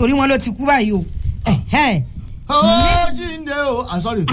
torí wọn ló ti kú báyìí o ẹ̀hẹ́n, ó jíǹde o ah sorry.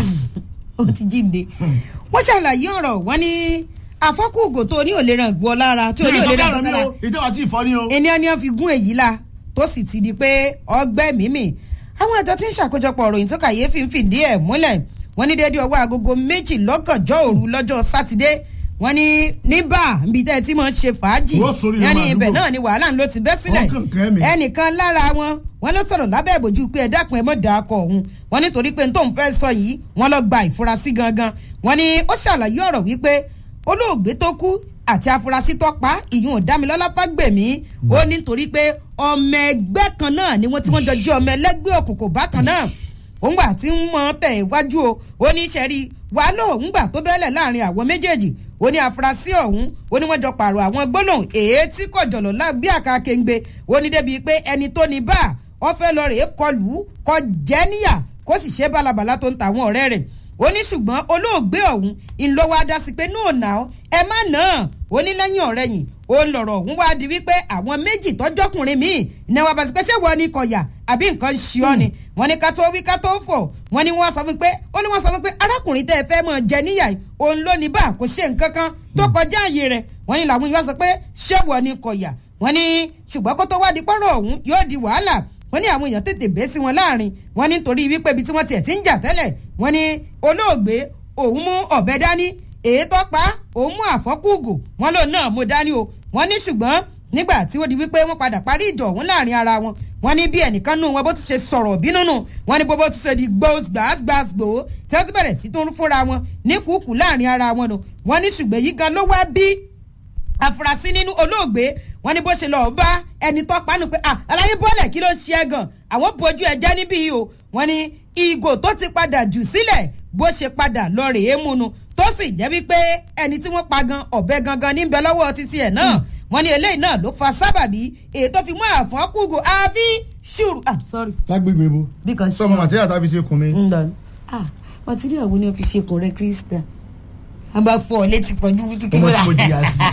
ó ti jíǹde wọ́n ṣàlàyé ọ̀rọ̀ wọn ní àfọ́kùgò tó ní òlera gbọ́ lára tí ò ní mi ò sọ òlera bẹ́ẹ̀ gbọ́ mi lára o ìjọba tí ì fọ́ ni o. ẹni ẹni wọn fi gún èyí la tó sì ti di pé ọgbẹ́ mímì àwọn àjọ tí ń ṣàkójọpọ̀ ìròyìn tó kàyéfì ń fìdí ẹ̀ múlẹ̀ wọ́n ní déédéé ọwọ́ agogo méjì lọ́gànjọ́ òru lọ́jọ́ sátidé wọ́n ní níbà níbi tẹ́ ẹ ti máa ń ṣe fàájì Wọ́n sórí wọ́n ní ìwà ibẹ̀ àdúgbò. náà ni wàhálà ń ló ti bẹ́ sílẹ̀ Wọ́n kàn kẹ́ mi. ẹnìkan lára wọn wọ́n ló sọ̀rọ̀ lábẹ́ ìbòjú pé ẹ dákun ẹ mọ̀ dà kọ òun wọ́n nítorí pé n tóun fẹ́ sọ yìí wọ́n lọ gba ìfurasí gangan wọ́n ní ó ṣàlàyé ọ̀rọ̀ wípé olóògbé tó kú àti afurasí tó pa ìyún ọ̀dámilọ́lá fágbèmí ó ní nítorí pé ọmọ ẹgbẹ́ kan náà ni wọ́n tí wọ́n jọ jẹ́ ọmọ ẹlẹ́gbẹ́ òkùnkùn bákan náà òun gbà tí ń mọ tẹ̀ iwájú o ó ní sẹ́rí wàhálà òun gbà tó bẹ́lẹ̀ láàrin àwọn méjèèjì ó ní afurasí ọ̀hún ó ní wọ́n jọ pààrọ̀ àwọn gbólóhùn èé tí kò jọ̀lọ̀ lágbé àkàkéńgbé ó ní débi pé ẹni tó ní bá ọ fẹ́ lọ rèé kọlù ú, kọ jẹ́ níyà kó sì ṣe bálabàlá tó ń ta àwọn ọ̀rẹ́ rẹ̀ ó ní ṣùgbọ́n olóògbé ọ̀hún ńlọ́wọ́ adá sí pé náà nà ó ẹ má nà án ó ní lẹ́yìn ọ̀rẹ́ yìí ó ń lọ̀rọ̀ ọ̀hún wá di wípé àwọn méjì tọ́jọ́kùnrin míì ní wọn bá ti pẹ́ ṣé wọ́n ní kọ̀yà àbí nǹkan ṣe ọ́ ni wọ́n ní ká tó wí ká tó fọ̀ wọ́n ní wọ́n sọ fún pé ó ní wọ́n sọ fún pé arákùnrin tẹ́ ẹ fẹ́ mọ̀ jẹ níyà yìí òun ló ní bá kò ṣe nǹkan kan tó kọjá àyè rẹ̀ wọ́n ní làwọn ìwà sọ pé ṣé wọ́n ní kọ̀yà wọ́n ní ṣùgbọ́n kó tó wá di pọ́nrọ̀ ọ̀hún yóò di wàhálà wọ́n ní àwọn èèyàn tètè bẹ́ sí wọn láàrin wọ́n ní torí wípé ibi tí wọ́n tiẹ̀ ti ń jà tẹ́lẹ̀ wọ́n ní olóògbé òun mú ọ̀bẹ dání èyí tó pa òun mú àfọ́kùgù wọ́n lòun náà mú dání o wọ́n ní ṣùgbọ́n nígbà tí ó di wípé wọ́n padà parí ìjọ ọ̀hún láàrin ara wọn wọ́n ní bí ẹnìkan nù wọn bó ti ṣe sọ̀rọ̀ bínú nù wọ́n ní bó bó ti ṣe di gbòógbàgbò tí wọ́n ti bẹ̀rẹ̀ sí tó ń fúnra wọn ní kúkú láàrin ara wọn nù wọ́n ní ṣùgbọ́n yìí gan ló wá bí afurasí nínú olóògbé wọn ní bó ṣe lọ bá ẹni tó panu pé ah aláyé bọ́ọ̀lẹ̀ kí ló ṣe é gan àwọn bójú ẹ jẹ́ níbí yìí o wọn ní ìgò tó ti padà jù sílẹ̀ bó ṣe padà lọ rèé múnu tó sì jẹ́ wípé ẹni tí wọ́n pa gan ọ̀bẹ gangan níbẹ̀ lọ́wọ́ títí ẹ̀ náà wọn ní eléyìí náà ló fa sábàbí èyí tó fi mú àfọ́n kúgò àfi ṣùrù ah sorry lágbègbè bo because sọmọ màtíríà tá a fi ṣe kùn mi. ń lọ ah material wo ni wọ́n fi ṣe kùn rẹ krista a bá fọ ọ létí pọ̀jù wúsí kí ọmọ ló tí mo rà jìyà sí.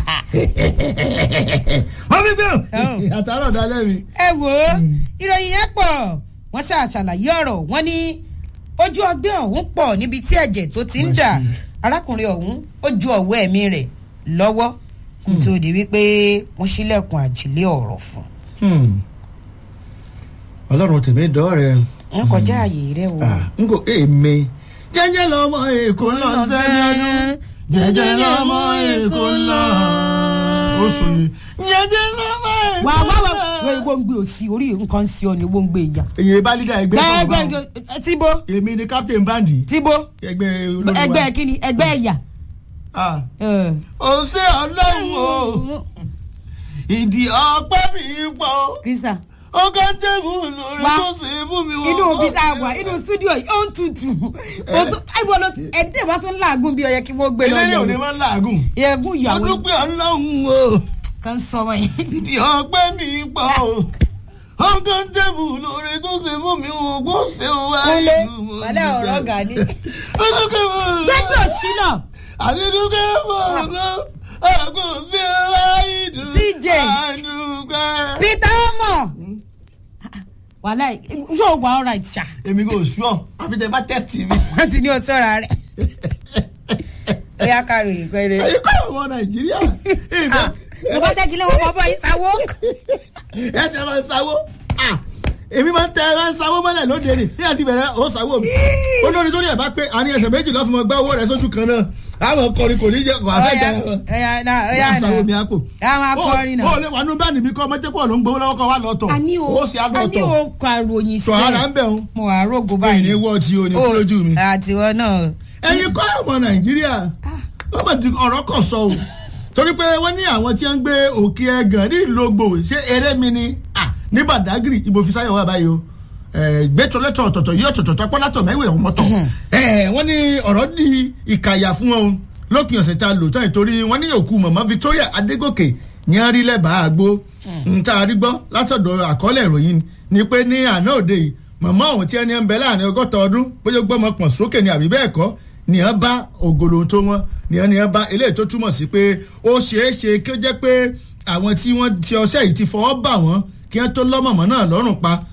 wọ́n fi gbé àtàrà ọ̀dàlẹ́ mi. ẹ wò ó ìròyìn yẹn pọ̀ wọ́n ṣàṣàlàyé ọ̀rọ̀ wọ́n ní ojú ọgbẹ́ ọ̀hún pọ̀ níbi tí ẹ̀jẹ̀ tó ti ń dà arákùnrin ọ̀hún ó ju ọ̀wọ́ ẹ̀mí rẹ̀ lọ́wọ́ kó tó di wípé wọ́n ṣílẹ̀kùn àjílé ọ̀rọ̀ fún ọlọ́run tèmi dọ́ọ̀rẹ́. un kọjá ààyè rẹ wò. n kò èmi jẹ́jẹ́ lọ́mọ èkó lọ sẹ́ni ọdún jẹ́jẹ́ lọ́mọ èkó lọ. oṣù yìí jẹ́jẹ́ lọ́mọ èkó wà á wá wá lọ. wọ́n ewo ń gbé òsì orí nǹkan ń sí ọ ni owó ń gbé ìyá. èyí bá lídà ẹgbẹ́ sọ̀rọ̀ báwọn. gbẹ́gbẹ́ tíbo èmi ni captain bandi tíbo ẹgbẹ́ olórí wa. ẹgbẹ́ kíni ẹgbẹ́ ẹ̀yà. Ah. ó ṣe ọlọ́run o ìdí ọpẹ́ mi pọ̀ krista ó ká tẹ́bù lórí Wá. tó ṣe é fún mi wọ́n. inú ibi tá a wà inú studio yìí ó ń tutù ẹ̀bùn ló ẹ̀dẹ̀ bá tún láàgùn bí ọyẹ kí wọ́n gbé lọ eléré òde yẹ̀wò máa ń làágùn. ẹ̀bùn mo ìyàwó dúpẹ́ ọlọ́run o kan sọ wọ́n yìí. ìdí ọpẹ́ mi pọ̀ o ó ká tẹ́bù lórí tó ṣe fún mi wọ́n kó ṣe wá. kúnlé wàlẹ́ ọ̀rọ̀ ọ̀gá ni. ó dúpẹ́ mọ́ gbẹ́gbẹ́ òṣìnà àti dúpẹ́ mọ́ ọ̀gá ọ̀gá ṣe wá ìdùn. TJ. àdúgbẹ́. peter omo wàlẹ́ yóò wà ọ̀rọ̀ ìṣà èmi kò sùọ́ àfi tẹ bá tẹ́sítì mi. wọ́n ti ní o sọ́ra rẹ̀ bóyá ká ròyìn pẹ́rẹ́. èyí kọ́ ọmọ nàìjíríà. tó bá jẹ́ kí lọ́wọ́ bọ́ bọ́ yìí sáwó. ẹ ṣe máa ń sáwó. Ah, èmi máa ń tẹ ẹ máa ń sáwó mọ́lẹ̀ lóde ni bí a ti bẹ̀rẹ̀ ó sáwó mi. olórí tó ní ẹ̀ bá pé àní ẹsẹ̀ méjì lọ́ fún mi gbá owó rẹ̀ sóṣù kan náà àwọn kọrin kò ní jẹ kò àfẹ́ jẹ ẹ. ẹ̀yà náà bí ẹ̀yà a sáwó mi náà á kò. àwọn akọrin o náà. lè wà nínú báàní mi kọ́ ọmọ jẹ́ pọ̀ ló ń gbowó lọ́wọ́ kọ́ wa lọ tọ̀. a ní o ó sì á lọ a ní tọ̀. o kọ àròyìn tọ̀ ara ń bẹ̀ ń. mo wà rògbò báyìí ní báyìí. wọ́ọ̀ tí o ní kú lójú mi. àtiwọ́ náà. ẹ̀yin kọ́ ọmọ nàìjíríà wọ́n mọ̀ tí ọ̀rọ̀ kọ̀ sọ o torí pé wọ́n ní àwọn tí wọ́n ń gbé òkè ẹ̀gàn ní ìlógbò ṣé eré mi ni Ah, ní badagry ibo fi sáyọ̀ wà báyìí o gbẹ́tọ̀lẹ́tọ̀ ọ̀tọ̀tọ̀ yí ọ̀tọ̀tọ̀ tọpọ́látọ̀ mẹ́wẹ̀ẹ́ ọmọtọ̀ wọ́n ní ọ̀rọ̀ di ìkàyà fún wọn o lópin ọ̀sẹ̀ tá a lò tán ìtorí wọ́n ní òkú mọ̀mọ́ Victoria Adégòkè ní a rí lẹ́bàá àgbo ń tá a rí gbọ́ látọ̀dọ̀ àkọọ́lẹ̀ ìròyìn ni pé ní àná òde yìí mọ̀mọ́ òun tí ẹni ń bẹ láàrin ọgọ́ta ọdún bóyá gbọ́mọ pọ̀n sókè ni àbí bẹ́ẹ̀ kọ́ ni wọ́n bá ògolo tó wọn ni wọ́n ni wọ́n bá eléyìí tó túmọ̀ sí pé ó ṣeé ṣe kí ó jẹ́ pé àwọn tí wọ́n ti ọṣẹ́ yìí ti fọwọ́ bà wọ́n kí wọ́n tó lọ́mọ̀mọ́ náà lọ́rùn pa